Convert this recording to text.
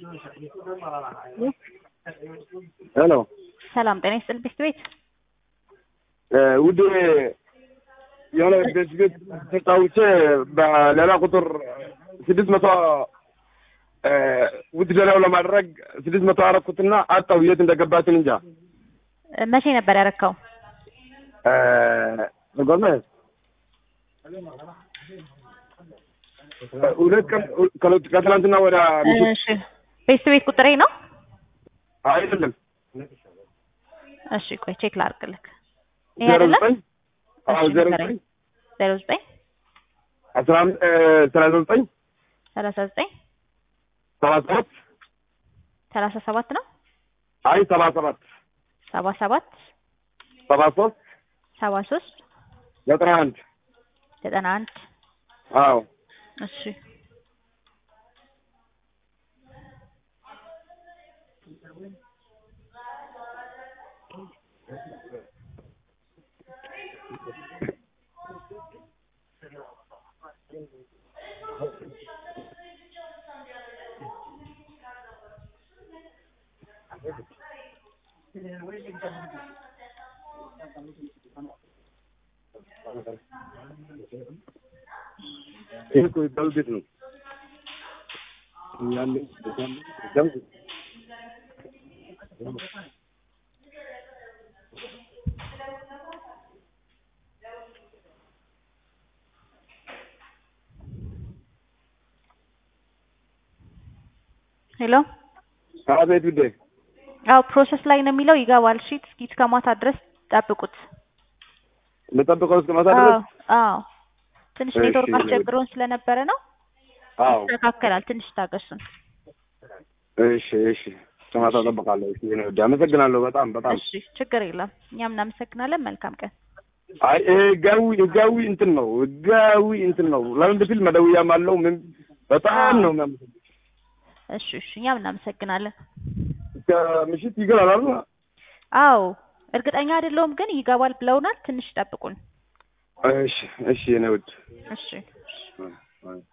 ሄሎ ሰላም ጤና ይስጥልኝ ቤት ቤት ውድ የሆነ ቤት ቤት ተጫውቼ በሌላ ቁጥር ስድስት መቶ ውድ ሌላው ለማድረግ ስድስት መቶ አረኩትና አጣው የት እንደገባችን እንጃ። መቼ ነበር ያረካው? ጎርመ ሁለት ቀን ከትላንትና ወደ እሺ ቤት ቤት ቁጥሬ ነው። አይደለም እሺ ቆይ ቼክ ላድርግልክ። ይሄ ዜሮ አይደለም ዘጠኝ አዎ ዜሮ ዘጠኝ ዜሮ ዘጠኝ አስራ አምስት ሰላሳ ዘጠኝ ሰላሳ ዘጠኝ ሰባ ሰባት ሰላሳ ሰባት ነው አይ ሰባ ሰባት ሰባ ሰባት ሰባ ሶስት ሰባ ሶስት ዘጠና አንድ ዘጠና አንድ አዎ እሺ ይሄ እኮ የዳዊ ቤት ነው ያለ ደም ሄሎ አቤት ውዴ አዎ ፕሮሰስ ላይ ነው የሚለው ይገባል። እሺ እስኪ እስከ ማታ ድረስ ጠብቁት። ልጠብቀው እስከ ማታ አዎ ድረስ አዎ ትንሽ እሺ፣ ኔትወርክ እኔ- አስቸግሮን ስለነበረ ነው። አዎ ይስተካከላል። ትንሽ ታገሱን። እሺ እሺ እስከ ማታ እጠብቃለሁ እሺ የኔ ውዴ አመሰግናለሁ በጣም በጣም እሺ ችግር የለም። እኛም እናመሰግናለን። መልካም ቀን። አይ ይሄ ህጋዊ ህጋዊ እንትን ነው ህጋዊ እንትን ነው ለምን ብትል መደውያም አለው ምን በጣም ነው የሚያመሰግነው እሺ እሺ እኛም እናመሰግናለን። እስከ ምሽት ይገባል አይደል አዎ እርግጠኛ አይደለሁም ግን ይገባል ብለውናል። ትንሽ ጠብቁን። እሺ እሺ የኔ ውድ እሺ እሺ አይ